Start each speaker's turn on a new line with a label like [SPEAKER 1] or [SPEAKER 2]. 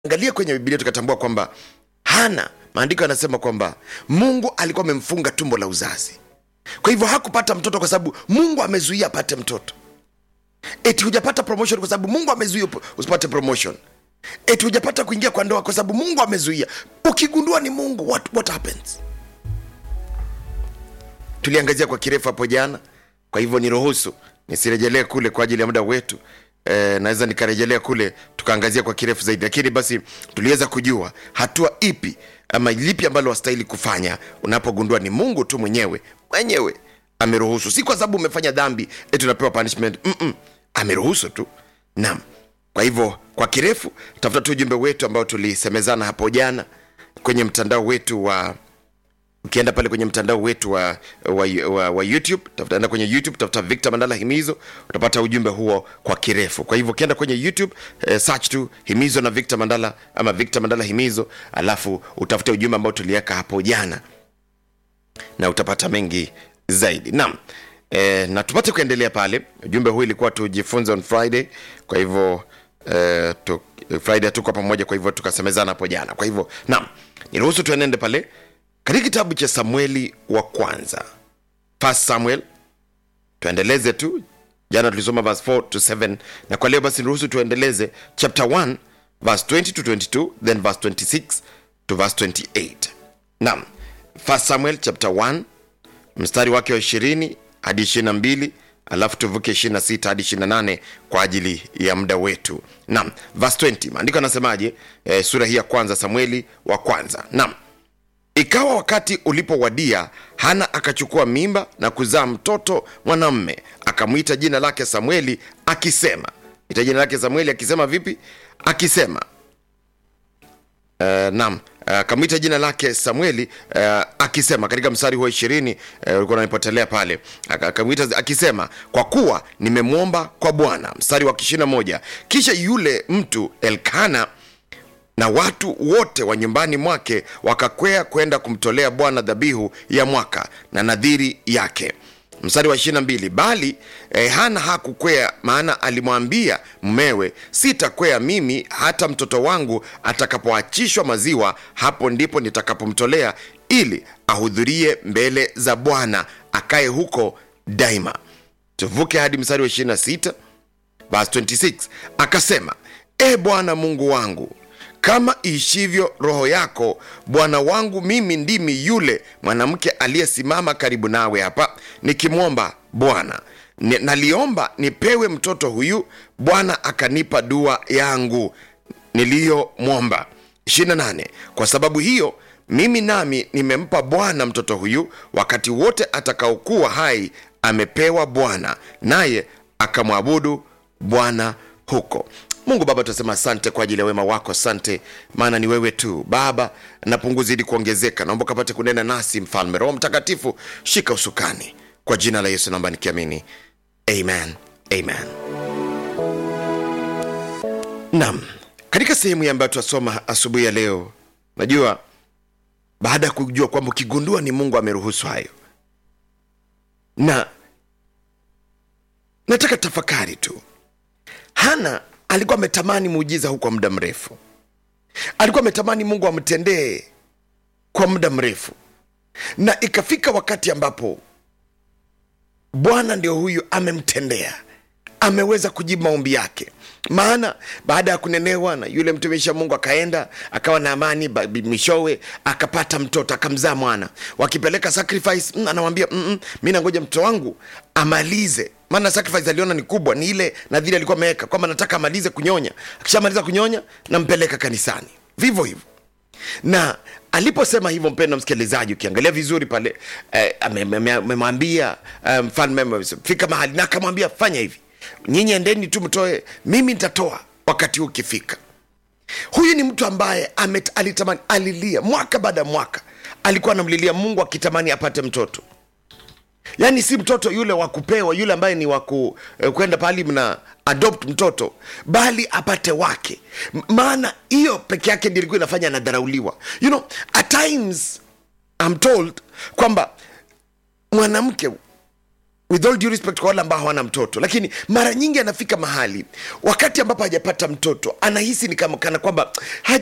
[SPEAKER 1] angalia kwenye bibilia tukatambua kwamba hana maandiko yanasema kwamba mungu alikuwa amemfunga tumbo la uzazi kwa hivyo hakupata mtoto kwa sababu mungu amezuia apate mtoto eti hujapata promotion kwa sababu mungu amezuia up- usipate promotion eti hujapata kuingia kwa ndoa kwa sababu mungu amezuia ukigundua ni mungu what, what happens tuliangazia kwa kirefu hapo jana kwa hivyo niruhusu nisirejelee kule kwa ajili ya muda wetu e, naweza nikarejelea kule tukaangazia kwa kirefu zaidi lakini basi tuliweza kujua hatua ipi ama lipi ambalo wastahili kufanya unapogundua ni mungu tu mwenyewe mwenyewe ameruhusu si kwa sababu umefanya dhambi eti unapewa punishment Mm-mm. ameruhusu tu naam kwa hivyo kwa kirefu tafuta tu ujumbe wetu ambao tulisemezana hapo jana kwenye mtandao wetu wa ukienda pale kwenye mtandao wetu wa, wa, wa, wa youtube tafutaenda kwenye youtube tafuta victor mandala himizo utapata ujumbe huo kwa kirefu kwa hivyo ukienda kwenye youtube eh, search tu himizo na victor mandala ama victor mandala himizo alafu utafute ujumbe ambao tuliweka hapo jana na utapata mengi zaidi naam e, na tupate kuendelea pale ujumbe huu ilikuwa tujifunze on friday kwa hivyo e, tu, friday hatuko pamoja kwa hivyo tukasemezana hapo jana kwa hivyo naam niruhusu tuenende pale katika kitabu cha samueli wa kwanza first samuel tuendeleze tu jana tulisoma verse 4 to 7 na kwa leo basi niruhusu tuendeleze chapter 1 verse 20 to 22 then verse 26 to verse 28 naam first samuel chapter 1 mstari wake wa 20 hadi 22 alafu tuvuke 26 hadi 28 kwa ajili ya muda wetu naam verse 20 maandiko anasemaje e, sura hii ya kwanza samueli wa kwanza naam ikawa wakati ulipowadia hana akachukua mimba na kuzaa mtoto mwanamme akamwita jina lake samueli akisema ita jina lake samueli akisema vipi akisema uh, nam akamwita uh, jina lake samueli uh, akisema katika mstari huo ishirini uh, ulikuwa unanipotelea pale Aka- akamwita akisema kwa kuwa nimemwomba kwa bwana mstari wa ishirina moja kisha yule mtu elkana na watu wote wa nyumbani mwake wakakwea kwenda kumtolea bwana dhabihu ya mwaka na nadhiri yake mstari wa 22 bali eh, hana hakukwea maana alimwambia mmewe sitakwea mimi hata mtoto wangu atakapoachishwa maziwa hapo ndipo nitakapomtolea ili ahudhurie mbele za bwana akaye huko daima tuvuke hadi mstari wa 26 verse 26 akasema e bwana mungu wangu kama iishivyo roho yako bwana wangu mimi ndimi yule mwanamke aliyesimama karibu nawe hapa nikimwomba bwana Ni- naliomba nipewe mtoto huyu bwana akanipa dua yangu niliyomwomba 28 kwa sababu hiyo mimi nami nimempa bwana mtoto huyu wakati wote atakaokuwa hai amepewa bwana naye akamwabudu bwana huko mungu baba tunasema asante kwa ajili ya wema wako asante maana ni wewe tu baba na pungu zidi kuongezeka naomba ukapate kunena nasi mfalme roho mtakatifu shika usukani kwa jina la yesu naomba nikiamini amen amen nam katika sehemu hii ambayo tunasoma asubuhi ya leo najua baada ya kujua kwamba ukigundua ni mungu ameruhusu hayo na nataka tafakari tu hana alikuwa ametamani muujiza huu kwa muda mrefu alikuwa ametamani mungu amtendee kwa muda mrefu na ikafika wakati ambapo bwana ndio huyu amemtendea ameweza kujibu maombi yake maana baada ya kunenewa na yule mtumishi wa mungu akaenda akawa na amani ba- bi- mwishowe akapata mtoto akamzaa mwana wakipeleka sacrifice mm, anawambia mm, mi nangoja mtoto wangu amalize maana sacrifice aliona ni kubwa ni ile nadhiri alikuwa ameweka kwamba nataka amalize kunyonya akishamaliza kunyonya nampeleka kanisani vivyo hivyo na aliposema hivyo mpendo msikilizaji ukiangalia vizuri pale eh, ame- ame- amemwambia eh, mfalme um, fika mahali na akamwambia fanya hivi nyinyi endeni tu mtoe mimi nitatoa wakati huu ukifika huyu ni mtu ambaye amet, alitamani alilia mwaka baada ya mwaka alikuwa anamlilia mungu akitamani apate mtoto yaani si mtoto yule wa kupewa yule ambaye ni wa ku- eh, kwenda pahali mna adopt mtoto bali apate wake M- maana hiyo peke yake ndio ilikuwa inafanya anadharauliwa you know at times I'm told kwamba mwanamke with all due respect kwa wale ambao hawana mtoto lakini mara nyingi anafika mahali wakati ambapo hajapata mtoto anahisi ni kama kana kwamba